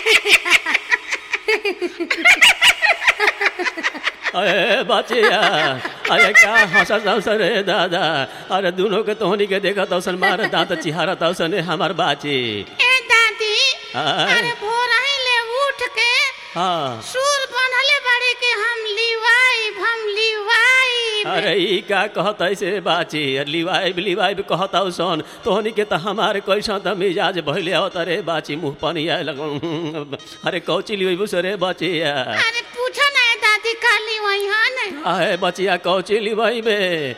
अरे बचिया अरे क्या हंसत हंसत रे दादा अरे दोनों के तोहनी के देखत तौसन मार दांत चिहारत तौसन हमार बाची ए दादी हाँ। अरे भोर ही ले उठ के हाँ सूर बनले बाड़ी के हम लिवाई हम लिवाई अरे ई का कहत ऐसे बाची लिवाइब लिवाइब कहत सन तोहनी के त हमारे कैसा त मिजाज भइले आवत रे बाची मुंह पानी आए लगल अरे कौची लिवाइबू से रे बचिया अरे पूछो ना ए दादी का लिवाई हन आए बचिया कौची लिवाइबे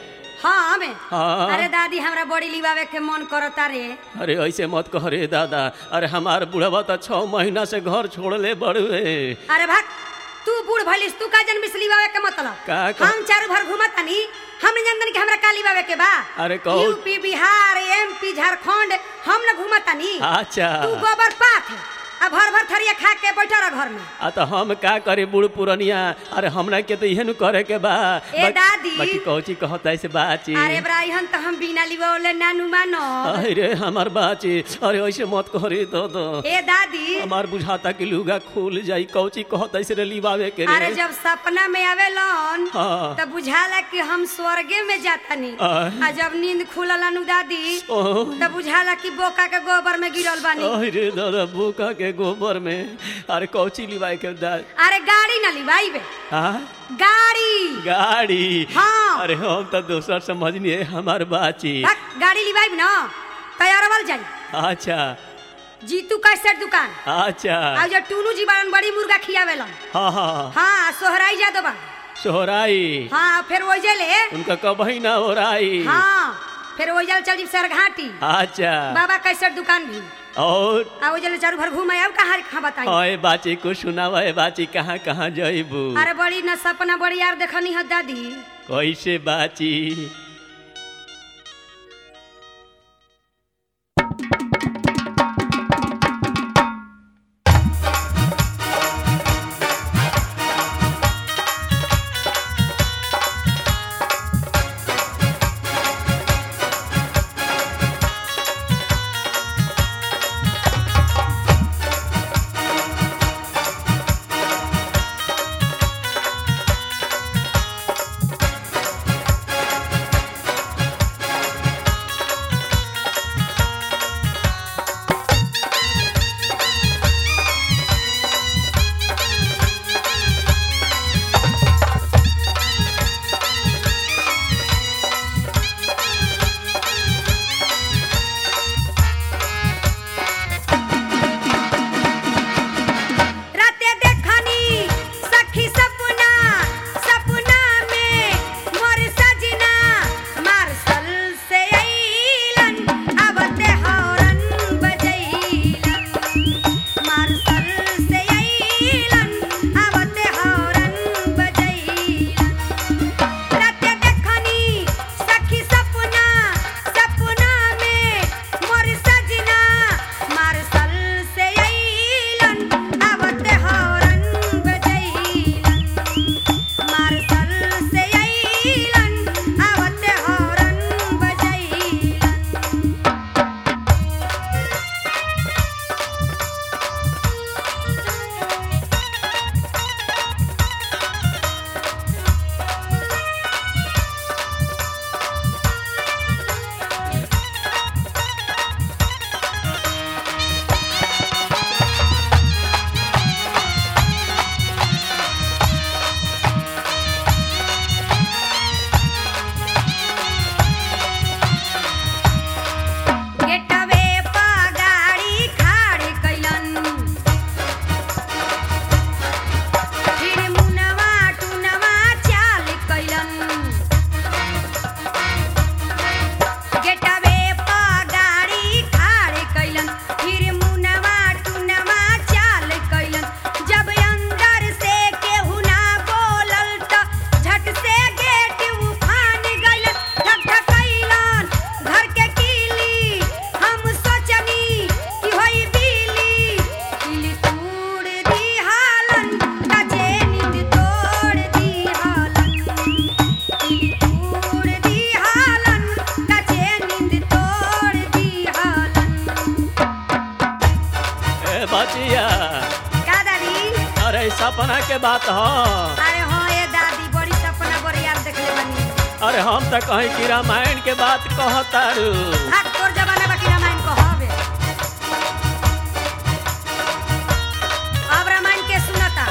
हाँ हमें हाँ। अरे दादी हमरा बड़ी लिवावे के मन करता रे अरे ऐसे मत कह रे दादा अरे हमार बुढ़वा त छह महीना से घर छोड़ले बड़ुए अरे भाग तू बूढ़ भलिस तू का जन्मिस लिवावे के मतलब का कह- हम चारू भर घूमतानी हम नहीं जानतनी कि हमरा का लिवावे के बा अरे कहू- यूपी बिहार एमपी झारखंड हम न घूमतानी अच्छा तू गोबर पाथ आ भर भर थरिया खा के बैठा रह घर में आ तो हम का करे बूढ़ पुरनिया अरे हमरा के तो इहे नु करे के बा ए बाकी- दादी। बाकी कौची कहत ऐसे बाची अरे ब्राह्मण तो हम बिना लिवावले नानू मानो अरे हमार बाची अरे ऐसे मत करे तो तो ए दादी हमार बुझाता कि लुगा खुल जाई कौची कहत ऐसे रे लिवावे के अरे रे जब सपना में आवेलन हाँ। तब बुझाला कि हम स्वर्गे में जातानी आय। आ जब नींद खुलल नु दादी ओह। तब बुझाला कि बोका के गोबर में गिरल बानी अरे दादा बुका के गोबर में अरे कौची लिवाए के दा अरे गाड़ी ना लिवाइबे हाँ गाड़ी गाड़ी हाँ। अरे हम तो दोसर समझनी हमार बाची भाग, गाड़ी लिवाइब ना तैयारवल जाई अच्छा जीतू कैसेट दुकान अच्छा आ जो टूनू जी बारन बड़ी मुर्गा खियावेलन हाँ हाँ हाँ सोहराई जा बा सोहराई हाँ फिर ओइजे ले उनका कबही ना हो राई हाँ फिर ओइजल चल जी सरघाटी अच्छा बाबा कैसेट दुकान भी और आ ओइजल चारू भर घूम अब कहाँ कहाँ बताई ओए बाची को सुनावा है बाची कहाँ कहाँ जइबू अरे बड़ी न सपना बड़ी यार देखनी है दादी कैसे बाची राते देखनी सखी सपना सपना में मोर सजना मार्शल से अइलन अबते हौरन बजैलन मार्शल से अइलन अबते हौरन बजैलन राते देखनी सखी सपना सपना में मोर सजना मार्शल से अइलन आवते हौरन बजैलन मार्शल से अइलन आवते हौरन बजैलन गेटवे पा गाड़ी खाड़ कैलन फिर मुनवा टुनवा चाल कैलन गेटवे पा गाड़ी खाड़ कैलन फिर मुनवा टुनवा चाल कैलन जब अंदर से केहू ना बोलल त झट से गेट उफान गइलन ठक ठक कैलन घर के कीली हम सोचनी कि होई बिली किली तोड़ दी हालन काचे नींद तोड़ दी हालन किली तोड़ दी हालन काचे नींद तोड़ दी हालन ए बाचिया सपना के बात ह अरे हाँ ये दादी बड़ी सपना बड़ी याद देखले बनी अरे हम त कहीं कि रामायण के बात कहतारू भाग तोर जमाना बाकी रामायण को हवे अब रामायण के सुनता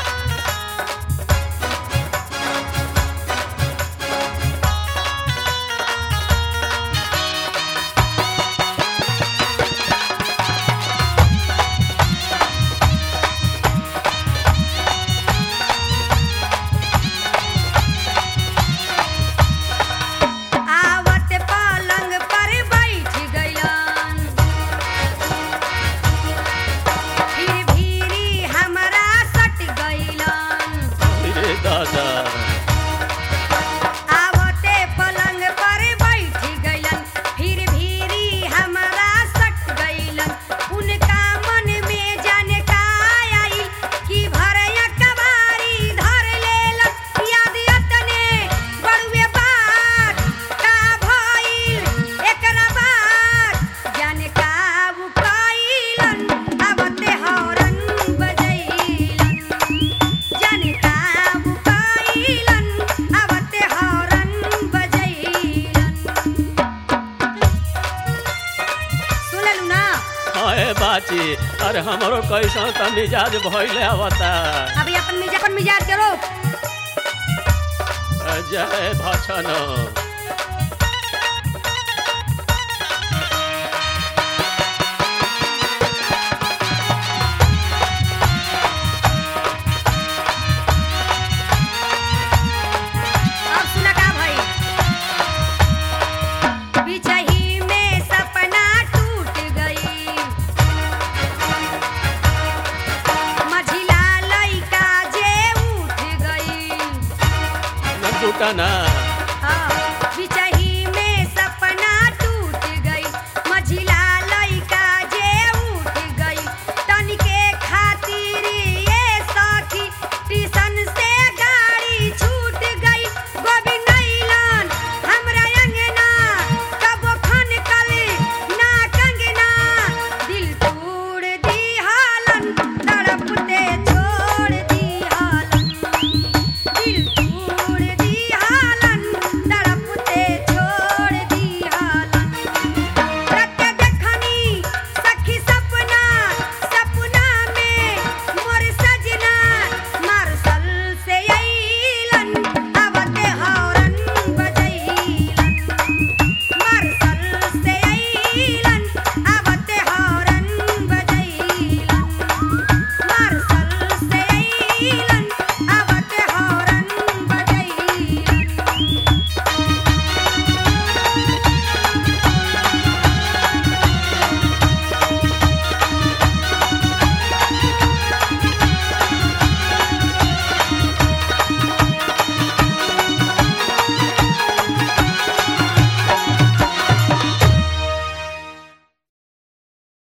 आवत पलंग पर बैठ गइलन फिर भीरी हमरा सट गइलन रे दादा आवते पलंग पर बैठ गइलन फिर भीरी हमरा सट गइलन उनका मन में जाने का आई कि भरया कबारी धर लेलन याद यतने बड़ुए बात का भइल एकरा बाद जाने का उ कइलन आवते हौरन बजैलन जाने का उ कइलन आवते हौरन बजैलन सुनलू ना अरे बाची अरे हमरो कैसा त मिजाज भइले आवता अभी अपन मिजाज अपन मिजाज के रोक जय भछन अब सुना का भाई बिछही में सपना टूट गई मझिला लइका जे उठ गई न टूटा ना